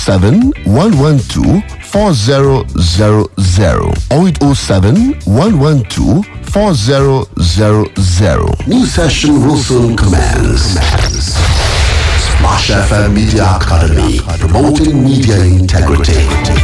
0807 112 4000 0807 112 4000. New session will soon commence. Splash FM Media Academy, promoting media integrity.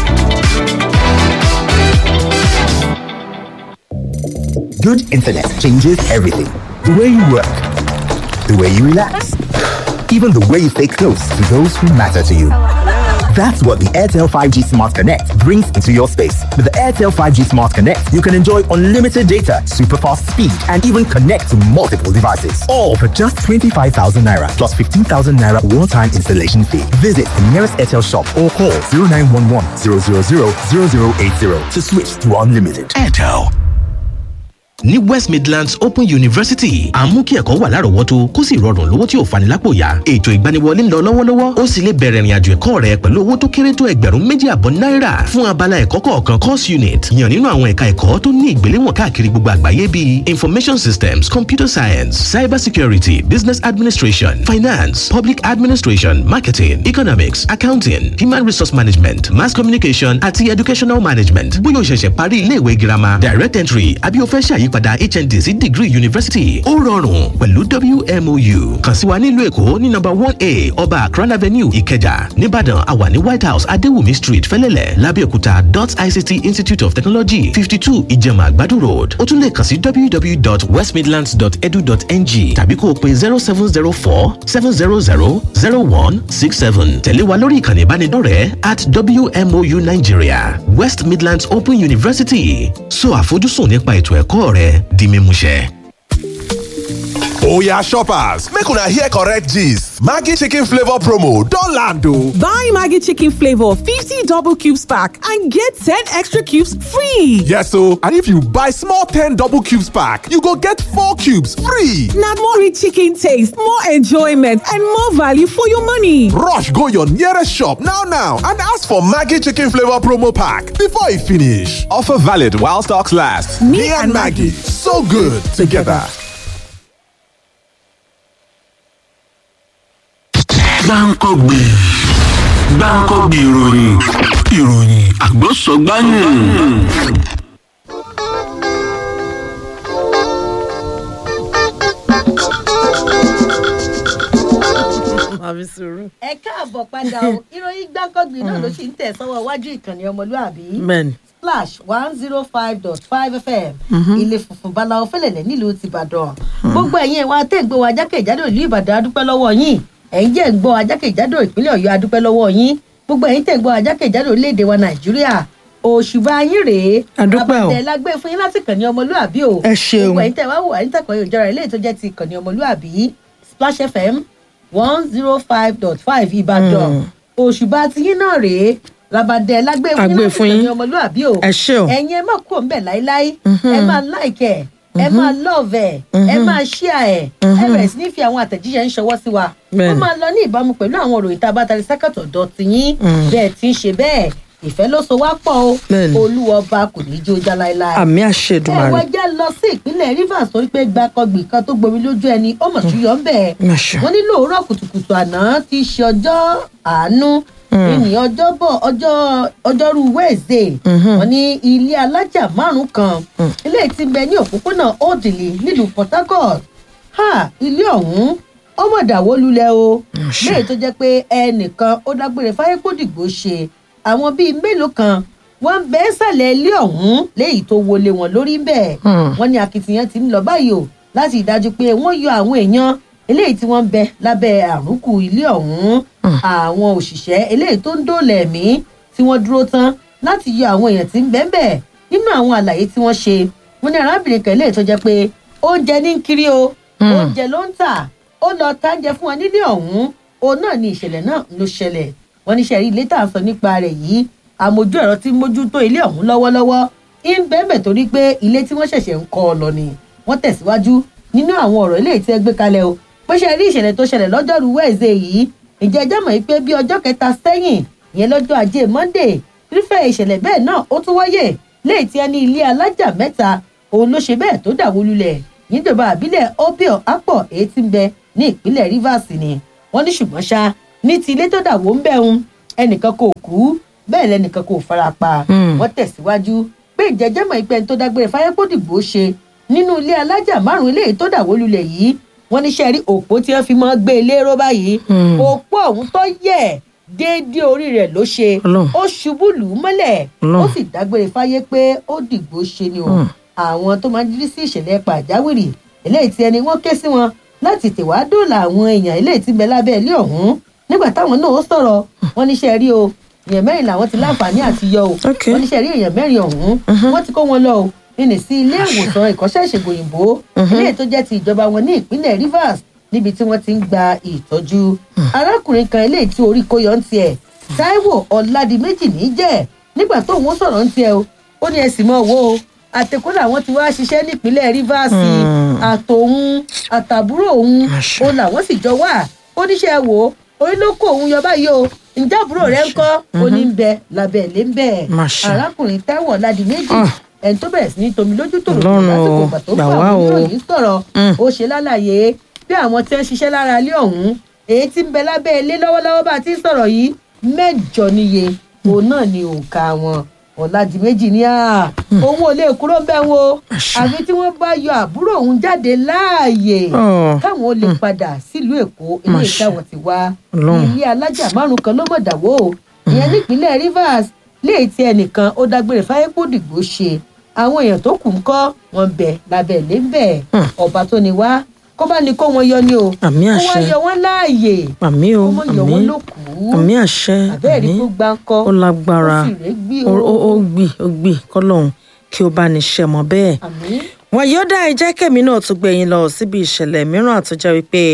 Good internet changes everything. The way you work, the way you relax, even the way you stay close to those who matter to you. That's what the Airtel 5G Smart Connect brings into your space. With the Airtel 5G Smart Connect, you can enjoy unlimited data, super fast speed, and even connect to multiple devices. All for just 25,000 naira plus 15,000 naira one time installation fee. Visit the nearest Airtel shop or call 0911 000 0080 to switch to unlimited. Airtel. ní west midlands open university à ń mú kí ẹ̀kọ́ wà lárọ̀ọ́wọ́tó kó sì rọrùn lówó tí ò fani lápò yá ètò ìgbaniwọlé ń lọ lọ́wọ́lọ́wọ́ ó sì lè bẹ̀rẹ̀ ìrìnàjò ẹ̀kọ́ rẹ pẹ̀lú owó tó kéré tó ẹgbẹ̀rún méjì àbọ̀ náírà fún abala ẹ̀kọ́ kọ̀ọ̀kan course unit yàn nínú àwọn ẹ̀ka ẹ̀kọ́ tó ní ìgbéléwọ̀n káàkiri gbogbo àgbáyé bíi information systems computer science cyber security business administration finance public administration marketing economics accounting human resource management mass communication àti educational management bóyá o ṣẹ̀ṣẹ̀ parí iléèwé girama direct entry àbí o fẹ́ ṣàyípadà hnd sí degree university ó rọrùn pẹ̀lú wmou kàn sí wa nílùú èkó ní nọ́mbà one a ọba akran avenue ìkẹjà nìbàdàn àwa ní white house adéwùmí street fẹlẹ́lẹ̀ lábẹ́òkúta dot ict institute of technology fifty two ìjẹ̀mà àgbàdo road ó tún lè kàn sí www.westmidlands.edu.ng tàbí kó o pe zero seven zero four seven zero zero zero one six seven tẹ̀lé wa lórí ìkànnì ìbánidọ́rẹ̀ẹ́ at wmou nigeria west midlands open university so àfojúsùn nípa ètò ẹ̀kọ́ rẹ di mímúṣẹ. Oya shoppers, make una hear correct gist. Maggi chicken flavor promo don land o. Buy Maggi chicken flavor 50 double cubes pack and get 10 extra cubes free. Yes o, and if you buy small 10 double cubes pack, you go get 4 cubes free. Na more rich chicken taste, more enjoyment and more value for your money. Rush go your nearest shop now now and ask for Maggi chicken flavor promo pack before e finish. Offer valid while stocks last. Me, and Maggi, so good together. gbáǹkọ́gbì gbáǹkọ́gbì ìròyìn ìròyìn àgbọ̀sọ̀gbáyìn. àbí sùúrù. ẹ káàbọ̀ padà o ìròyìn gbáǹkọ́gbì náà ló sì ń tẹ̀ sọ́wọ́ iwájú ìkànnì ọmọlúàbí bẹ́ẹ̀ni. splash one zero five dot five fm ilé funfun balawo fẹlẹ̀lẹ̀ nílùú tìbàdàn gbogbo ẹ̀yin ẹ̀ wá tẹ̀ ń gbọ́ wa jákèjádò ìlú ìbàdàn adúpẹ́ lọ́wọ́ yín ẹ̀yin jẹ́ ń gbọ́ wa jákèjádò ìpínlẹ̀ ọ̀yọ́ adúpẹ́ lọ́wọ́ yín gbogbo ẹ̀yin tẹ̀ ń gbọ́ wa jákèjádò orílẹ̀-èdè wa nàìjíríà òṣùbà yín rèé Adúpẹ́ o. àbàtẹ lágbé fún yín láti kàn ní ọmọlúàbí o Ẹ ṣeun. gbogbo ẹ̀yin tẹ̀ wá wò wá ní tẹ̀kọ̀ yóò jọra ilé tó jẹ́ ti kàn ní ọmọlúàbí splash fm one zero five dot five ìbàdàn òṣùbà tiyín náà rèé labadẹ lágbé fún yín Àgbé láti fún kàn ní yín. ọmọlúàbí o Ẹ ṣé o. ẹ̀yin ẹ má kú òun bẹ̀ láíláí ẹ máa láìkẹ̀ ẹ máa lọ́ọ̀vẹ̀ ẹ máa ṣíà ẹ̀ ẹ bẹ̀rẹ̀ sí ní fi àwọn àtẹ̀jíṣẹ́ ń ṣọwọ́ sí wa ó Bẹ́ẹ̀ni. máa lọ ní ìbámu pẹ̀lú àwọn òròyìn tá a bá tari sákàtọ̀ dọ̀tí yín bẹ́ẹ̀ tí ń ṣe bẹ́ẹ̀ ìfẹ́ ló so wá pọ̀ o Bẹ́ẹ̀ni. olúwa ọba kò ní í jó já láéláé àmì ẹ àṣedùmarè. wá já lọ sí ìpínlẹ̀ rivers torí pé gbàkọgbì kan tó gbomi lójú ẹni ó mọ̀ sí yọ̀ ń bẹ̀. Mà ṣe. wọ́n ní lóòrọ̀ kùtùkùtù àná ti ṣe ọjọ́ àánú ní ọjọ́bọ̀ ọjọ́ ọjọ́rú wednesday wọ́n ní ilé alájà márùn kan ilé tí ń bẹ ní òpópónà òdìlì nílùú port harcourt ha ilé ọ̀hún ọmọ ìdàwó lulẹ̀ o ṣe. léyìí tó jẹ́ pé ẹnìkan ó dágbére fáyé kó dìgbò ṣe àwọn bíi mélòó kan wọ́n ń bẹ́ sàlẹ̀ ilé ọ̀hún léyìí tó wọlé wọn lórí bẹ́ẹ̀ wọ́n ní akitiyan ti ń lọ báyìí o láti ìdájú pé wọ́n yọ àwọn èèyàn eléyìí tí wọ́n ń bẹ lábẹ́ àrùnkù ilé ọ̀hún àwọn òṣìṣẹ́ eléyìí tó ń dóòlà ẹ̀mí tí wọ́n dúró tán láti yọ àwọn èèyàn tí ń bẹ́ẹ̀ bẹ́ẹ̀ nínú àwọn àlàyé tí wọ́n ṣe wọ́n ní arábìnrin kan eléyìí tó jẹ́ pé oúnjẹ ní ń kiri o oúnjẹ ló ń tà ó lọ tájẹ fún wọn nílé ọ̀hún òun náà ni ìṣẹ̀lẹ̀ náà ló ṣẹlẹ̀ wọ́n ní sẹ́rí ilé tá à ń sọ nípa rẹ̀ yìí àmójú ẹ̀rọ tí ń mójútó ilé ọ̀hún lọ́wọ́lọ́wọ́ ń bẹ́ẹ̀ torí pé ilé tí wọ́n ṣẹ̀ṣẹ̀ ń kọ́ ọ lọ ni wọ́n tẹ̀síwájú nínú àwọn ọ̀rọ̀ ilé tí ẹ gbé kalẹ̀ o bó ṣe rí ìṣẹ̀lẹ̀ tó ṣẹlẹ̀ lọ́jọ́rú wẹ́ẹ̀zẹ̀ yìí ǹjẹ́ ẹjọ́ mọ̀ pé bí ọjọ́ kẹta sẹ́yìn ìyẹn lọ́jọ́ ajé monday irúfẹ́ ìṣẹ̀lẹ̀ bẹ́ẹ̀ náà ó tún wáyè léyìí tí ẹ ní ilé alájà mẹ́ta òun ló ṣe bẹ́ẹ̀ tó dàwó lulẹ̀ níjọba àbílẹ̀ opio apọ̀ èyí tí ń bẹ ní ìpínlẹ̀ rivers ni wọ́n ní ṣùgbọ́n ṣá ní ti ilé tó dàwó ń bẹ̀ ń ẹnìkan kò kú bẹ́ẹ̀ lẹ́nìkan kò fara pa wọ́n tẹ̀síwájú pé ìjẹ́jẹ́mọ̀ ìpẹ́ tó dágbére fáyẹ́pọ̀dìgbò ṣe nínú ilé alájà márùn-ún eléyìí tó dàwó lulẹ̀ yìí wọ́n ní sẹ́rí òpó tí wọ́n fi mọ́ gbé ilé ró báyìí òpó ọ̀hún tó yẹ̀ déédéé orí rẹ̀ ló ṣe Ọlọ́run. ó ṣubú lù ú mọ́lẹ̀ ó Ọlọ́run. sì dágbére fáyé pé ó dìgbò ṣe ni o àwọn tó máa ń jírí sí ìṣẹ̀lẹ̀ pàjáwìrì eléyìí tí ẹni wọ́n ké sí wọn láti tèwá dóòlà àwọn èèyàn eléyìí tí ń bẹ lábẹ́ ilé ọ̀hún nígbà táwọn náà ó sọ̀rọ̀ wọ́n níṣẹ́ rí o èèyàn mẹ́rin làwọn ti láǹfààní àti yọ o Ok. wọ́n níṣẹ́ rí èèyàn mẹ́rin ọ̀hún wọ́n ti kó wọn lọ o nínú sí ilé ìwòsàn ìkọ́ṣẹ́ ìṣègùn òyìnbó eléyìí tó jẹ́ ti ìjọba wọn ní ìpínlẹ̀ rivers níbi tí wọ́n ti ń gba ìtọ́jú arákùnrin kan eléyìí tí orí kó yọ ń tiẹ̀ taiwo ọ̀làdìmẹ́jì ní jẹ́ nígbà tó òun sọ̀rọ̀ ń tiẹ̀ o ó ní ẹ̀sìn mọ́ owó o àtẹ̀kọ́ làwọn ti wá ṣiṣẹ́ nípínlẹ̀ rivers àtòun àtàbúrò òun Àṣà. ó làwọn sì jọ wà oníṣẹ́ wo orí ló kó òun yọ báyìí o ǹjẹ́ àbúrò rẹ̀ ń kọ́ ó ní ń bẹ lábẹ́ ilé ń bẹ̀ Àṣà. arákùnrin taiwo ọ̀làdìmẹ́jì Ah. ẹni tó bẹ̀rẹ̀ sí ní tomi lójú tòrò Ọlọ́run lásìkò o, ìgbà tó gbà bá wá àwọn o. oníròyìn sọ̀rọ̀ Mm. ó ṣe lálàyé bí àwọn tí ń ṣiṣẹ́ lára ilé ọ̀hún èyí tí ń bẹ lábẹ́ ilé lọ́wọ́lọ́wọ́ bá a ti ń sọ̀rọ̀ yìí mẹ́jọ níye òun náà ni òǹkà wọn ọ̀làdìmẹ́jì ní à òun ò lè kúrò bẹ́ẹ̀ wo àfi tí wọ́n bá yọ àbúrò òun jáde láàyè Ọ̀. káwọn ó lè padà sílùú èkó ilé Máṣe. ìtàwọn ti wá Ọlọ́run. ilé alájà márùn kan ló mọ̀dàwó ìyẹn nípínlẹ̀ rivers léè tí ẹnìkan ó dágbére fáyépòdìgbò ṣe àwọn èèyàn tó kù ń kọ́ wọn bẹ̀ lábẹ́ ilé ń bẹ̀ ọba tó ní wá kó bá ní kó wọn yọ ni o Àmì kó wá àṣẹ. yọ wọn láàyè àmì o kó mọ̀ yọ wọn àmì lókù àmì àṣẹ àbẹ́ẹ̀rí àmì tó gbáǹkọ́ ó lágbára ó sì rẹ́ gbí ó o ó- ó gbì ó gbì kọlọ́hún kí ó bá ní ṣe mọ́ bẹ́ẹ̀. àmì wọn yóò dá ẹjẹ́ kẹ́mi náà tún gbé yín lọ síbi ìṣẹ̀lẹ̀ mìíràn tó jẹ́ wípé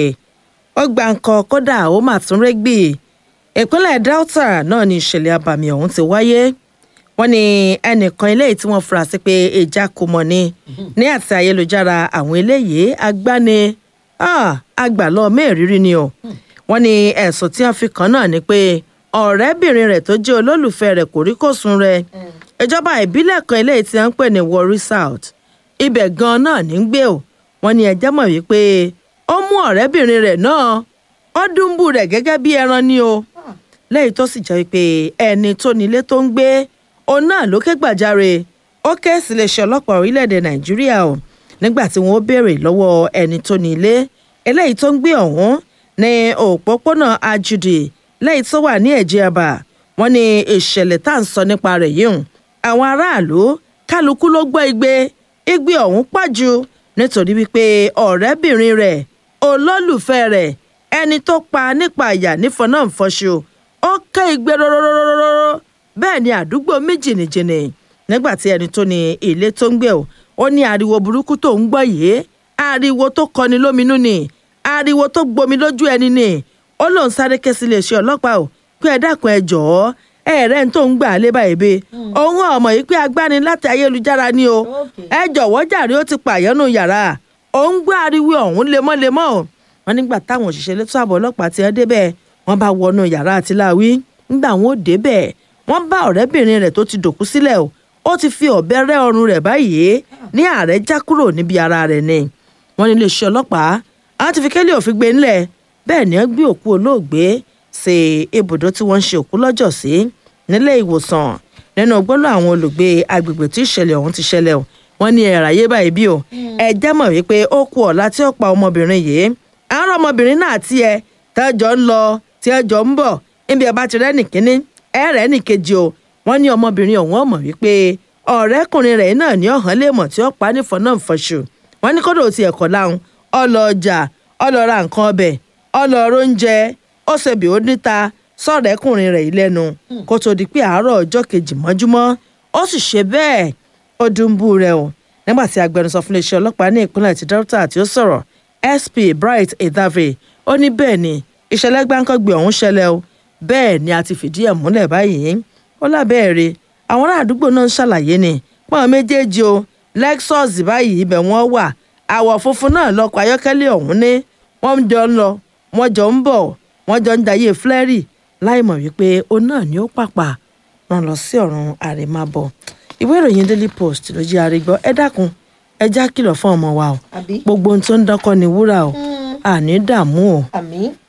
ó gba nǹkan kódà ó mà tún rẹ́gbì ìpínlẹ̀ delta náà ni ìṣẹ̀lẹ̀ abàmì ọ̀hún ti wáyé wọ́n ní ẹnìkan eléyìí tí wọ́n fura sí pé ìjà kò mọ̀ ni ní àti ayélujára àwọn eléyìí agbáni ah, àgbàlọ́ mẹ́rìírí ni o wọ́n ní ẹ̀sùn tí wọ́n fi kàn náà ni pé ọ̀rẹ́bìnrin rẹ̀ tó jẹ́ olólùfẹ́ rẹ̀ kò rí kò sùn rẹ̀ ìjọba ìbílẹ̀ kan eléyìí tí wọ́n ń pè ní warri south ibẹ̀ gan-an náà ní ń gbé o wọ́n ní ẹjẹ́ mọ̀ wípé ó mú ọ̀rẹ́bìnrin rẹ̀ náà ó dúnbù rẹ̀ gẹ́gẹ́ bí ẹran ni o lẹ́yìn tó sì jẹ́ wípé ẹni tó nílé tó ń gbé òun náà ló ké gbàjarè ó ké sí iléeṣẹ́ ọlọ́pàá orílẹ̀-èdè nàìjíríà o nígbà tí wọ́n béèrè lọ́wọ́ ẹni tó nílé eléyìí tó ń gbé ọ̀hún ní òpópónà ajudi lẹ́yìn tó wà ní ẹ̀jẹ̀àbà wọ́n ní ìṣẹ̀lẹ̀ tá à ń sọ nípa rẹ̀ yìí hùn àwọn aráàlú kálukú ló gbọ́ igbe igbe ọ̀hún pàjù nítorí wípé ọ̀rẹ́bìnrin rẹ̀ olólùfẹ́ rẹ̀ ẹni tó pa nípa àyà nífọ̀nàfọ̀ṣù ó ké igbe rọ́rọ́rọ́rọ́rọ́ bẹ́ẹ̀ ni àdúgbò méjìnìjìnì nígbà tí ẹni tó ní ilé tó ń gbé o ó ní ariwo burúkú tó ń gbọ́ yìí ariwo tó kọni lóminú ni ariwo tó gbomi lójú ẹni ni ó lóun sáré ké sí iléeṣẹ́ ọlọ́pàá o pé ẹ dákun ẹ jọ̀ọ́ ẹ rẹ̀ ń tó ń gbà lé báyìí bẹ́ẹ̀ òun ọmọ yìí pé agbani láti ayélujára ni o ẹ jọ̀wọ́ jàre ó ti pààyànnú yàrá òun gbọ́ ariwo ọ̀hún lemọ́lemọ́ o wọn nígbà táwọn òṣìṣẹ́ elétò ààbò ọlọ́pàá ti ẹ́ débẹ̀ wọ́n bá wọnú yàrá àtìláwí nígbà wọn ò débẹ̀ wọ́n bá ọ̀rẹ́bìnrin rẹ̀ tó ti dòkú sílẹ̀ o ó ti fi ọ̀bẹ rẹ́ ọrùn rẹ̀ báyìí ní ààrẹ já kúrò níbi ara rẹ̀ ni wọ́n ní iléeṣẹ́ ọlọ́pàá àwọn ti fi kélé òfin gbé ńlẹ̀ bẹ́ẹ̀ ni wọ́n gbé òkú olóògbé sí ibùdó tí wọ́n ń ṣe òkú lọ́jọ́ sí nílé ìwòsàn nínú gbọ́dọ̀ àwọn olùgbé agbègbè tí ìṣẹ̀lẹ̀ ọ̀hún ti ṣẹlẹ̀ o wọ́n ní ẹ̀ráyé báyìí bí o ẹ jẹ́ mọ̀ wípé ó kú ọ̀la tí ó pa ọmọbìnrin yìí àwọn ọmọbìnrin náà tí ẹ tẹ́jọ́ ń lọ tí ẹjọ́ ń bọ̀ níbi ẹ bá ti rẹ́ nìkíní ẹ rẹ́ nìkejì o wọ́n ní ọmọbìnrin ọ̀hún ọmọ wípé ọ̀rẹ́kùnrin rẹ̀ náà ní ọ̀hán lè mọ̀ tí ó pa ní fọ́nà fọ́ṣù wọ́n ní kódò ti ẹ̀kọ́ láhùn ọlọ ọjà ọlọ ra nǹkan ọbẹ̀ ọlọ oúnjẹ ó ṣèbí ó níta sọ̀rẹ́kùnrin rẹ̀ yìí lẹ́nu kó tó di pé àárọ̀ ọjọ́ kejì mọ́júmọ́ ó sì ṣe bẹ́ẹ̀ ó dùnbù rẹ̀ o nígbà tí agbẹnusọ fún iléeṣẹ́ ọlọ́pàá ní ìpínlẹ̀ ti delta tí ó sọ̀rọ̀ sp bright edave ó ní bẹ́ẹ̀ ni ìṣẹ̀lẹ̀ gbáǹkọ́gbìn ọ̀hún ṣẹlẹ̀ o bẹ́ẹ̀ ni a ti fìdí ẹ̀ múlẹ̀ báyìí ó lábẹ́ẹ̀rẹ̀ àwọn ará àdúgbò náà ń ṣàlàyé ni pọ́n méjèèjì o lexus báyìí ibẹ̀ wọ́n wà àwọ̀ funfun náà lọkọ̀ ayọ́kẹ́lẹ́ ọ̀hún ní wọ́n jọ ń lọ wọ́n jọ ń bọ̀ wọ́n jọ ń jayé flẹ́rì láì mọ̀ wípé òun náà ni ó pàpà rán lọ sí ọ̀run àrèmábọ̀ ìwé ìròyìn daily post ló jẹ́ àrígbọ́ ẹ dákun ẹ já kìlọ̀ fún ọmọ wa o àbí gbogbo ohun tó ń dánkọ́ ni wúrà o àní dààmú o àmì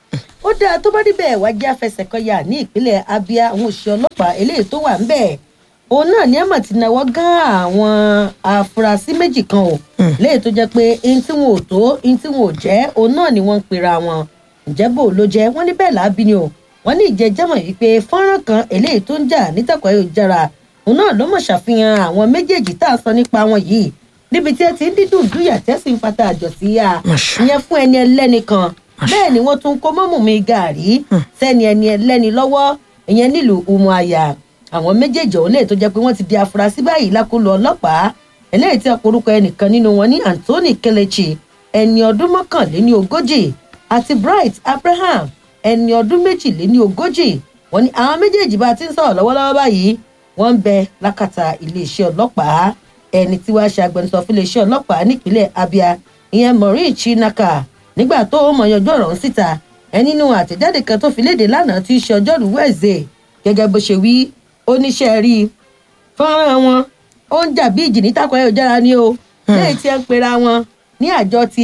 ó dáa tó bá níbẹ̀ wá jẹ́ afẹsẹ̀kọyà ní ìpínlẹ̀ abia àwọn òṣìṣẹ́ ọlọ́pàá eléyìí tó wà ń bẹ̀ òun náà ní àmọ̀ ti náwó gán àwọn afurasí méjì kan o léyìí tó jẹ́ pé ihun tí wọn ò tó ihun tí wọn ò jẹ́ òun náà ni wọ́n ń pera wọn ǹjẹ́ bò ló jẹ́ wọ́n ní bẹ́ẹ̀ láàbí ni o wọ́n ní ìjẹ́jẹ́mọ̀ yìí pé fọ́nrán kan eléyìí tó ń jà nítàkùn ayélujára òun náà ló mọ̀ ṣàfihàn àwọn méjèèjì tá a sọ nípa wọn yìí níbi tí ẹ ti ń dídùn dúyà tẹ́sí ń fata àjọ sí ya ìyẹn fún ẹni ẹlẹ́ni kan bẹ́ẹ̀ ni wọ́n tún kó mọ́mù mi gàrí sẹ́ni ẹni ẹlẹ́ni lọ́wọ́ ìyẹn nílùú umuaya àwọn méjèèjì ọ̀hún lè tó jẹ́ pé wọ́n ti di afurasí báyìí lákòlò ọlọ́pàá eléyìí tí ọkùnrúkọ ẹnìkan nínú wọn ní anthony kelechi ẹni ọdún mọ́kànléní ogójì àti bright abraham ẹni ọdún méjìléní ogójì wọn ni àwọn méjèèjì bá ti ń sọ̀rọ̀ lọ́wọ́lọ́wọ́ báyìí wọ́n ń bẹ lákàtà iléeṣẹ́ ọlọ́pàá ẹni tí wàá ṣe agbẹnusọ fún iléeṣẹ́ ọlọ́pàá nípínlẹ̀ abia ìyẹn maureen chinaka nígbà tó mọ̀ yanjú ọ̀rọ̀ ń síta ẹni nínú àtẹ̀jáde kan tó fi léde lánàá tí í ṣe ọjọ́rú wẹ̀ẹ́sẹ̀ gẹ́gẹ́ bó ṣe wí oníṣẹ́ rí fọ́nrán wọn ó ń jà bí ìjì ní tako ayélujára ni o lẹ́yìn tí ẹ ń pera wọn ní àjọ ti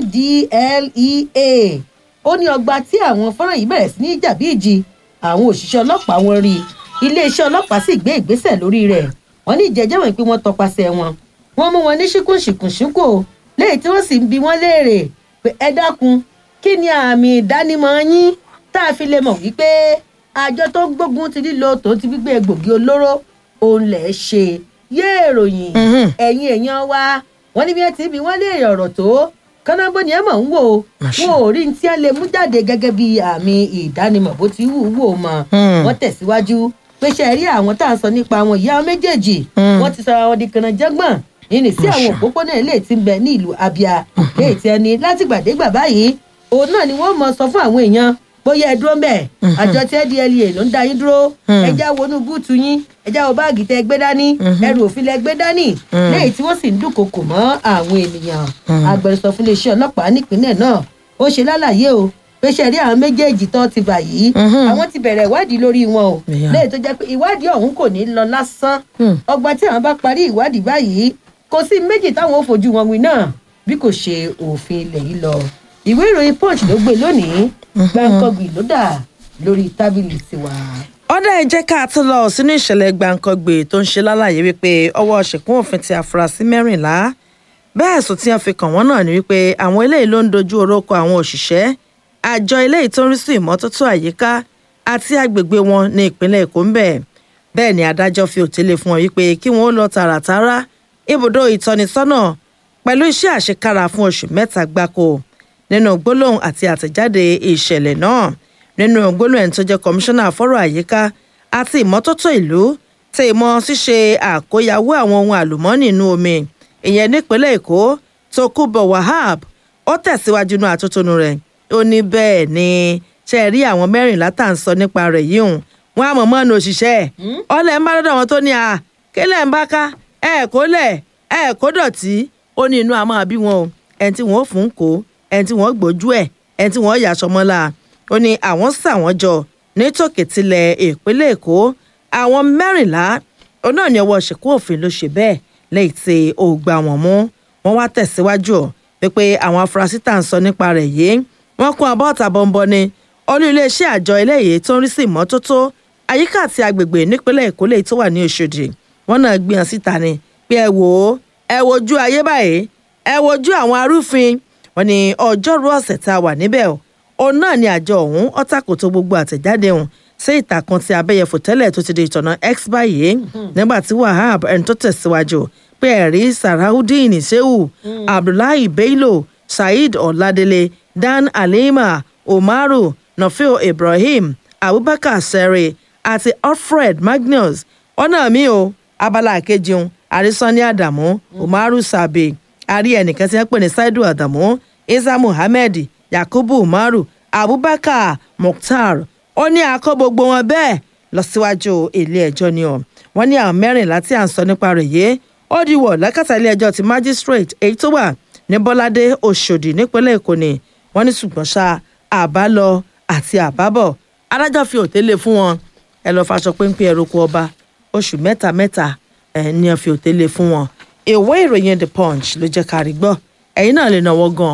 ndlea ó ní ọgbà tí àwọn fọ́nrán yìí bẹ̀rẹ̀ sí ní jà bí ìjì àwọn òṣìṣẹ́ ọlọ́pàá wọn rí iléeṣẹ́ ọlọ́pàá sì gbé ìgbésẹ̀ lórí rẹ̀ wọ́n ní ìjẹ́jẹ́ wọn pé wọ́n tọpasẹ̀ wọn wọ́n mú wọn ní ṣíkùnṣìkùnṣíkò lẹ́yìn tí wọ́n sì ń bi wọ́n léèrè pé ẹ dákun kí ni àmì ìdánimọ̀ yín tá a fi lè mọ̀ wípé àjọ tó ń gbógun ti lílo tó ti gbígbé egbògi olóró òun lẹ̀ ṣe yé èròyìn ẹ̀yin èèyàn wa wọ́n ní bí wọ́n ti bí wọ́n léèrè ọ̀rọ̀ tó kánábó ni ẹ mọ̀ ń wò ó wọn ò rí ní tí ẹ lè mú jáde gẹ́gẹ́ bí àmì ìdánimọ̀ bó ti wù ú wò mọ́ wọ́n tẹ̀síwájú pé ṣe rí àwọn tá à ń sọ nípa àwọn ìyá méjèèjì wọ́n ti sọra wọn di kanajẹ́gbọ̀n nínú sí àwọn òpópónà ilé tí ń bẹ ní ìlú abia léyìí tí ẹni látìgbàdégbà báyìí òun náà ni wọ́n mọ̀ sọ fún àwọn èèyàn bóyá ẹ dúró mbẹ àjọ tí ndla ló ń da yín dúró ẹjá wọnú búùtù yín ẹjá wo báàgì tẹ gbé dání ẹrù òfin lẹ gbé dání léyìí tí wọn sì ń dúnkokò mọ àwọn ènìyàn agbẹnusọ fún iléeṣẹ ọlọpàá nípìnlẹ náà ó ṣe lálàyé o pé ṣe rí àwọn méjèèjì tó ti bà yìí àwọn ti bẹ̀rẹ̀ ìwádìí lórí wọn o léyìí tó jẹ́ pé ìwádìí ọ̀hún kò ní lọ lásán ọgbà tí àwọn bá parí ìwádìí báyìí kò sí méjì táwọn ò fojú wọn wí náà bí kò ṣe òfin ilẹ̀ yìí lọ ìwé ìròyìn punch ló gbé lónìí gbàǹkangbì ló dà lórí tábìlì tiwa. ọ̀dà ẹ̀ jẹ́ ká tó lọ sínú ìṣẹ̀lẹ̀ gbàǹkangbè tó ń ṣe lálàyé wípé ọwọ́ ṣìkún òfin ti àfúrásì mẹ́rìnlá bẹ́ẹ̀ sùn tí wọ́n fi kàn wọ́n náà ni wípé àwọn eléyìí ló ń dojú orókọ àwọn òṣìṣẹ́ àjọ eléyìí tó ń rí sí ìmọ́tótó àyíká àti agbègbè wọn ní ìpínlẹ̀ èkó ń bẹ̀ bẹ́ẹ̀ ni adájọ́ fi òtélé fún wọn wípé kí wọ́n ó lọ tààràtàrà ibùdó ìtọ́nisọ́nà pẹ̀lú iṣẹ́ àṣekára fún oṣù mẹ́ta gbáko nínú gbólóhùn àti àtẹ̀jáde ìṣẹ̀lẹ̀ náà nínú gbólóhùn ẹni tó jẹ́ kọmíṣánná fọ́rọ̀ àyíká àti ìmọ́tótó ìlú tẹ ìmọ̀ ṣíṣe àkóyawó àwọn ohun àlùmọ́ọ́nì inú omi ìyẹn nípínlẹ̀ èkó tó kú bọ̀ wahab ó tẹ̀síwájú inú àtótónu rẹ̀ ó ní bẹ́ẹ̀ ni ṣe rí àwọn mẹ́rìnlá tá à ń sọ nípa rẹ̀ yìí hùn wọn àmọ̀ mọ́nu òṣìṣẹ́ ọ̀lẹ́ ń bá dọ́dọ̀ wọn tó ní à kílẹ̀ ń bá ká ẹ̀ kó lẹ̀ ẹ̀ kó dọ̀tí ó ní inú àmọ́ àbí wọn o ẹni tí wọ́n fún kó ẹni tí wọ́n gbójú ẹ̀ ẹni tí wọ́n yàṣọ mọ́lá ó ní àwọn sà wọ́n jọ ní tòkètìlẹ̀ ìpínlẹ̀ èkó àwọn mẹ́rìnlá ó náà ní ọwọ́ ṣìkú òfin ló ṣe bẹ́ẹ̀ lẹ́yìn tí ó gbà wọ́n mú wọ́n wá tẹ̀síwájú pé àwọn afurasí tá à ń sọ nípa rẹ̀ yìí wọ́n kún abọ́ ọ̀tà bọ́ńbọ́ ni olú iléeṣẹ́ àjọ eléyìí tó ń rí sí ìmọ́tótó àyíká àti agbègbè nípínlẹ̀ èkó lèyí tó wà ní oṣòdì wọ́n náà gbìyànjú síta ni pé ẹ wò ó ẹ wojú ayé báyìí ẹ wojú àwọn arúfin wọn ni ọjọ́rú ọ̀sẹ̀ tá a wà níbẹ̀ o òun náà ni àjọ ọ̀hún ọ̀tàkùtò gbogbo àtẹ̀jáde ọ̀hún sí ìtàkùn ti abẹ́yẹfò tẹ́lẹ̀ tó ti di ìtọ̀nà x báyìí nígbà tí wahab ẹni tó tẹ̀síwájú pé ẹ̀rí sarahudeen sehu abdullahi bello saheed ọ̀ladélé dan alima umaru nafil ibrahim abubakar sere àti alfred magnus ọ̀nà mi o abala kejì àrísọ́ní àdàmú umaru sabe àrí ẹnìkan tí wọ́n pè ní saidu àdàmú isa muhammed yakubu umaru abubakar mukhtar ó ní akọ gbogbo wọn bẹ́ẹ̀ lọ síwájú ilé ẹjọ́ ni ọ wọ́n ní àwọn mẹ́rìnlá tí à ń sọ nípa rẹ̀ yìí ó di wọ̀ lákàtà ilé ẹjọ́ ti magistrate èyí tó wà ní bọ́ládé oṣòdì nípínlẹ̀ èkó ni wọ́n ní ṣùgbọ́n ṣá àbálọ àti àbábọ̀ adájọ́ fi òtélé fún wọn ẹ lọ́ọ́ faṣọ péńpé ẹrùkù ọba oṣù mẹ́ta mẹ́ta ẹ̀ ní ọ fi òtélé fún wọn ìwé ìròyìn the punch ló jẹ́ ká rí gbọ́ ẹ̀yin náà lè náwó gan kí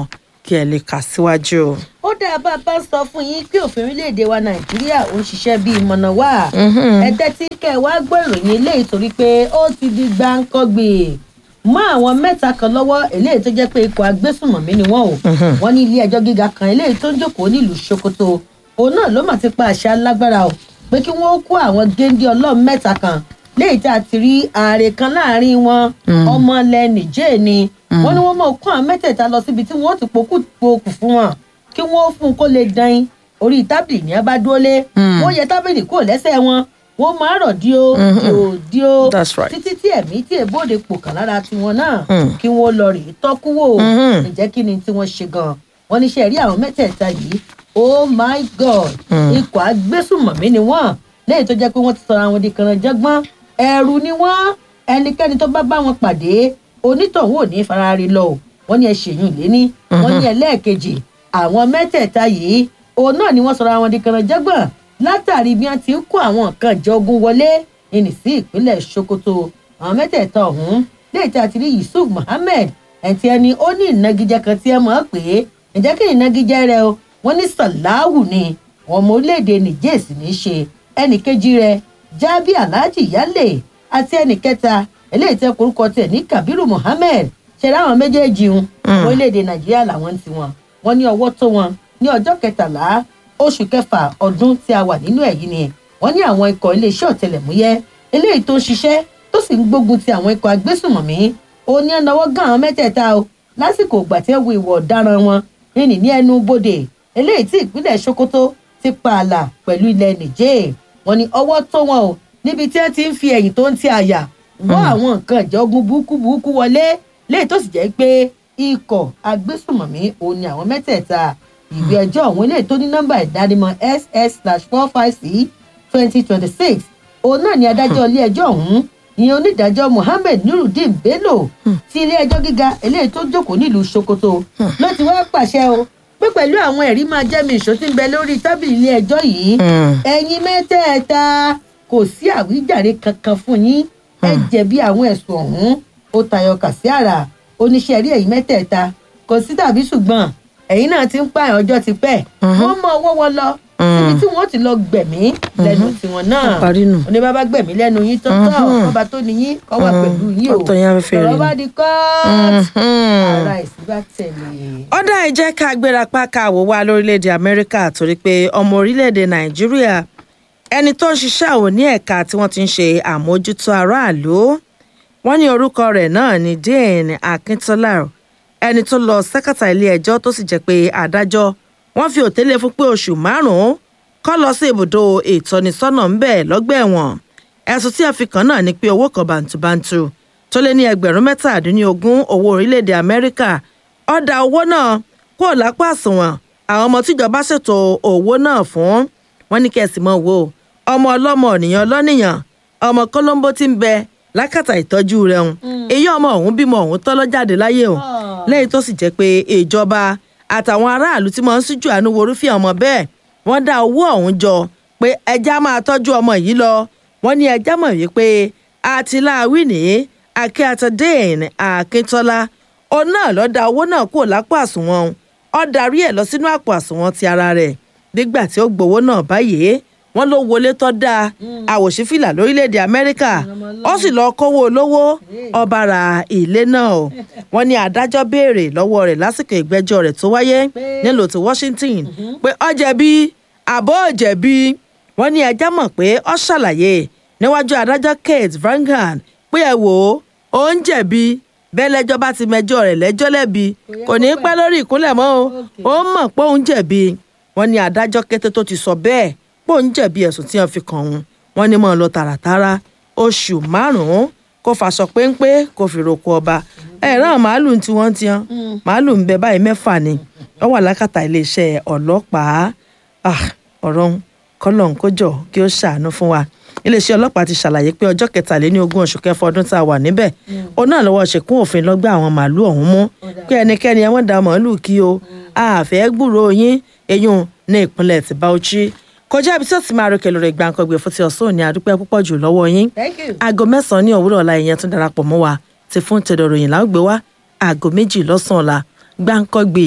kí ẹ lè kà síwájú. ó dáa bá a bá sọ fún yín pé òfin orílẹ̀-èdè wa nàìjíríà ó ń ṣiṣẹ́ bíi mọ̀nà wá ẹ tẹ́tí kẹ́ ẹ wá gbọ́ ìròyìn eléyìí torí pé ó ti di gbáǹkọ́gbè mọ́ àwọn mẹ́ta kan lọ́wọ́ eléyìí tó jẹ́ pé ikọ̀ agbésùnmọ̀mí ni wọ́n o wọ́n ní ilé ẹjọ́ gíga kan eléyìí tó ń jókòó nílùú sokoto òun náà ló mà ti pa àṣẹ alágbára o pé kí wọ́n kó àwọn géńdé ọlọ́run mẹ́ta kan léyìí tá a ti rí ààrẹ kan láàrin wọn ọmọ ilẹ̀ nìjẹ́ ni wọ́n ní wọ́n mọ̀ kó àwọn mẹ́tẹ̀ẹ̀ta lọ síbi tí wọ́n ti pokú pokù fún wọn kí wọ́n fún un kó lè dan orí tábìlì ní abádúólé wọ́n yẹ tábìlì kúrò lẹ́sẹ̀ wọn wọ́n máa rọ̀ díò díò díò That's right. títí tí ẹ̀mí tí èbóde pò kàn lára tiwọn náà kí wọ́n lọ rèé tọ́kúwò ǹjẹ́ kí ni tí wọ́n ṣe gan wọ́n ní ṣe rí àwọn mẹ́tẹ̀ẹ̀ta yìí oh my god ikọ̀ agbésùmọ̀mí ni wọ́n lẹ́yìn tó jẹ́ pé wọ́n ti sọra wọn di kànáńjẹ́gbọ́n ẹ̀rù ni wọ́n ẹnikẹ́ni tó bá bá wọn pàdé onítọ̀hún ò ní farare lọ o wọ́n ní ẹ ṣèyún léní wọ́n ní ẹlẹ́ẹ̀kejì àwọn mẹ́tẹ̀ẹ̀ta yìí òun náà ni wọ́n sọra wọn di kànáńjẹ́gbọ́n látàrí bí wọ́n ti ń kó àwọn nǹkan ìjọ ogun wọlé ìní sí ìpínlẹ̀ sokoto àwọn mẹ́tẹ̀ẹ̀ta ọ̀hún lẹ́yìn tí a ti rí yusuf muhammed ẹ̀ǹtí ẹni ó ní ìnagijẹ kan tí ẹ mọ̀ ọ́ pé ǹjẹ́ kí ni ìnagijẹ rẹ o wọ́n ní sàláhù ni àwọn ọmọ orílẹ̀-èdè nìjẹ́ sì ní í ṣe ẹnì kejì rẹ jábí alhaji yálè àti ẹnì kẹta eléyìí tẹ korúkọ tẹ ní kabiru muhammed ṣẹlẹ àwọn méjèèjì ń orílẹ̀-èdè nàìjíríà làwọn ti wọn wọn ní ọwọ́ tó wọn ní ọjọ́ kẹtàlá oṣù kẹfà ọdún tí a wà nínú ẹ̀ yìí ni wọ́n ní àwọn ikọ̀ iléeṣẹ́ ọ̀tẹlẹ̀múyẹ́ eléyìí tó ń ṣiṣẹ́ tó sì ń gbógun ti àwọn ikọ̀ agbésùnmọ̀mí ó ní ẹnáwó gan àwọn mẹ́tẹ̀ẹ̀ta o lásìkò ìgbà tí ẹ wo ìwọ̀ ọ̀daràn wọn nínú ní ẹnu bodè eléyìí tí ìpínlẹ̀ sokoto ti pààlà pẹ̀lú ilẹ̀ nìjẹ́ wọn ní ọwọ́ tó wọn o níbi tí ẹ ti ń fi ẹ̀yìn tó ń ti àyà wọ́ àwọn nǹkan ìjọgun burúkú burúkú wọlé léyìí tó sì jẹ́ pé ikọ̀ agbésùnmọ̀mí òun ni àwọn mẹ́tẹ̀ẹ̀ta ìwé ẹjọ́ ọ̀hún eléyìí tó ní nọ́mbà ìdánimọ̀ ss slash four five c twenty twenty six òun náà ni adájọ́ ilé ẹjọ́ ọ̀hún ìyẹn onídàájọ́ mohammed nurudeen bello ti ilé ẹjọ́ gíga eléyìí tó jókòó nílùú sokoto ló ti wá pàṣẹ o pé pẹ̀lú àwọn ẹ̀rí máa jẹ́ mi ìṣó tí ń bẹ lórí tábìlì ilé ẹjọ́ yìí ẹ̀yin mẹ́tẹ̀ẹ̀ta kò sí àwíjàre kankan fún yín ẹ jẹ̀bi àwọn ẹ̀sùn ọ̀hún ó tayọ kàsí àrà oníṣẹ́ rí ẹ̀yin mẹ́tẹ̀ẹ̀ta kò sí tàbí ṣùgbọ́n ẹ̀yin náà ti ń pààyàn ọjọ́ ti pẹ́ wọ́n mọ ọwọ́ wọn lọ síbi tí wọ́n ti lọ gbẹ̀mí lẹ́nu tiwọn náà parí nù. oníbàbá gbẹ̀mí lẹ́nu yín tó tọ̀ ọba tó ní yín kọ́ wà pẹ̀lú yín o Ọ̀tọ̀ yẹn afẹ́fẹ́ rẹ̀ ọ̀rọ̀ ni. bá di kọ́ọ̀tù ara ìsìnbá tẹ̀lé. ọ̀dà ìjẹ́ ká gbéra páká wò wá lórílẹ̀‐èdè amẹ́ríkà torí pé ọmọ orílẹ̀‐èdè nàìjíríà ẹni tó ń ṣiṣẹ́ àwọn ní ẹ̀ka tí wọ́n ti ń ṣe àmójútó aráàlú wọ́n ní orúkọ rẹ̀ náà ní dane akintola ẹni tó lọ sẹ́kàtà ilé ẹjọ́ tó sì jẹ́ pé adájọ́ wọ́n fi òtélé fún pé oṣù márùn-ún kọ́ lọ sí ibùdó ìtọ́nisọ́nà ń bẹ̀ lọ́gbà ẹ̀wọ̀n ẹ̀sùn tí a fi kàn náà ni pé owó kan bàǹtùbàǹtù tó lé ní ẹgbẹ̀rún mẹ́tàdínlógún owó orílẹ̀-èdè amẹ́ríkà ọ̀dà owó náà kúrò lápá àsùnwọ̀n àwọn ọmọ tíjọba ṣètò owó náà fún wọn ní kẹsì mọ́ wo ọmọ ọlọ́mọ ènìyàn lọ́nìyàn ọmọ kólóńbó tí ń bẹ lákàtà ìtọ́jú rẹ̀ ń èyí ọmọ ọ̀hún bímọ ọ̀hún tọ́ lọ́jáde láyé o lẹ́yìn tó sì jẹ́ pé ìjọba àtàwọn aráàlú tí wọ́n ń síjú àánú worúfẹ́ ọmọ bẹ́ẹ̀ wọ́n dá owó ọ̀hún jọ pé ẹja máa tọ́jú ọmọ yìí lọ wọ́n ní ẹja mọ̀ wípé àtìláàwí ní akíntadéèn akíntọ́lá òun náà lọ́ọ́ da owó náà kúrò lápò àsùnwọ̀n ó darí ẹ̀ lọ sínú àpò àsùnwọ̀n ti ara rẹ̀ nígbà tí ó gbowó náà báyìí wọ́n ló wọlé tó dáa àwòṣífìlà lórílẹ̀‐èdè amẹ́ríkà ó sì lọ́ọ́ kówó olówó ọba ra ilé náà o wọ́n ní adájọ́ béèrè lọ́wọ́ rẹ̀ lásìkò ìgbẹ́jọ́ rẹ̀ tó wáyé nílùú ti washington pé ó jẹ̀bi àbọ̀ ò jẹ̀bi wọ́n ní ẹjẹ́ mọ̀ pé ó ṣàlàyé níwájú adájọ́ kate vangan pé ẹ wò ó ó ń jẹ̀bi bẹ́ẹ̀ lẹ́jọ́ bá ti mẹjọ́ rẹ̀ lẹ́jọ́ lẹ́bi kò ní í pẹ́ lórí ìkúnlẹ̀ mọ́ o ó mọ̀ pé òun jẹ̀bi wọ́n ní adájọ́ kété tó ti sọ bẹ́ẹ̀ pé òun jẹ̀bi ẹ̀sùn tí wọ́n fi kàn òun wọ́n ní mọ̀ ọ́ lọ tààràtàrà oṣù márùn-ún kó faṣọ péńpé kó fi roko ọba ẹ̀rọ màálù tí wọ́n ti hàn màálù ń bẹ báyìí mẹ́fà ni wọ́n wà lákàtà iléeṣẹ́ ọlọ́pàá Ah, ọ̀rọ̀ ń kọ́lọ̀ ń kójọ kí ó ṣàánú fún wa iléeṣẹ́ ọlọ́pàá ti ṣàlàyé pé ọjọ́ kẹtàléní ogún oṣù kẹfọ ọdún tá a wà níbẹ̀ òun náà lọ́wọ́ ṣèkún òfin lọ́gbà àwọn màálù ọ̀hún mú pé ẹnikẹ́ni ẹ̀wọ̀n da màálù kí o àfẹ́ gbúròó yín eyín ní ìpínlẹ̀ ti Bauchi kọjá ibi tí ó ti máa rọkẹ̀ lórí gbàǹkangbè fún ti ọ̀sán òní àdúpẹ́ púpọ̀ jù lọ́wọ́ yín Thank you. aago mẹ́sàn-án ní òwúrọ̀ ọ̀la ìyẹn tún darapọ̀ mọ́ wa ti fún tẹ̀dọ̀ ròyìn láwùgbé wa aago méjì lọ́sàn-án ọ̀la gbàǹkangbè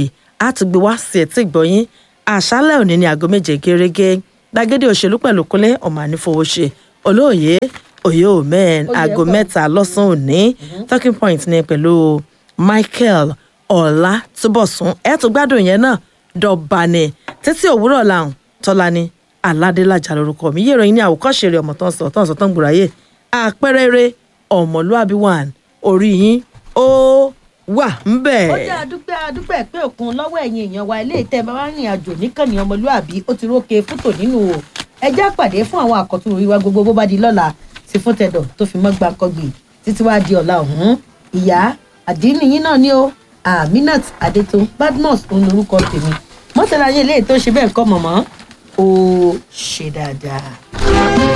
á tún gbé wá sí etí ìgbọ̀yìn àṣálẹ̀ òní ní aago méje gẹ́gẹ́ gbàgede òṣèlú pẹ̀lú kúnlẹ̀ ọmọ ànífowóṣe olóòye òye omen Oyè aago pọ̀. mẹ́ta lọ́sàn-án òní talking point ní pẹ̀lú michael ọ̀la túbọ̀sún ẹ̀ tó gbádùn yẹn náà dọ̀bànì títí òwúrọ̀ làwọn tọ́lá ni aládélájà lórúkọ mi yé ìròyìn ní àwòkọ́ṣe rẹ̀ ọmọ tó ń sọ tó ń sọ tó ń gbòòráyè àpẹẹrẹ eré ọmọlúàbí one orí yín ó wà ń bẹ̀. ó jẹ́ àdúpẹ́ àdúpẹ́ pé òkun lọ́wọ́ ẹ̀yin èèyàn wa ilé ìtẹ́ bàbá rìn àjò níkànnì ọmọlúàbí ó ti rókè fútò nínú o ẹjẹ́ àpàdé fún àwọn àkọ́tún orí wa gbogbo bó bá di lọ́la ti fún tẹ̀dọ̀ tó fi mọ́ gbàǹkọ́gbì títí wá di ọ̀la ọ̀hún ìyá àdínníyín náà ni ó aminat adétún badmus òun lorúkọ tèmi mọ́tàlá yẹn léè tó ṣe bẹ́ẹ̀ kọ́ mọ̀mọ́ ó ṣe dáadáa.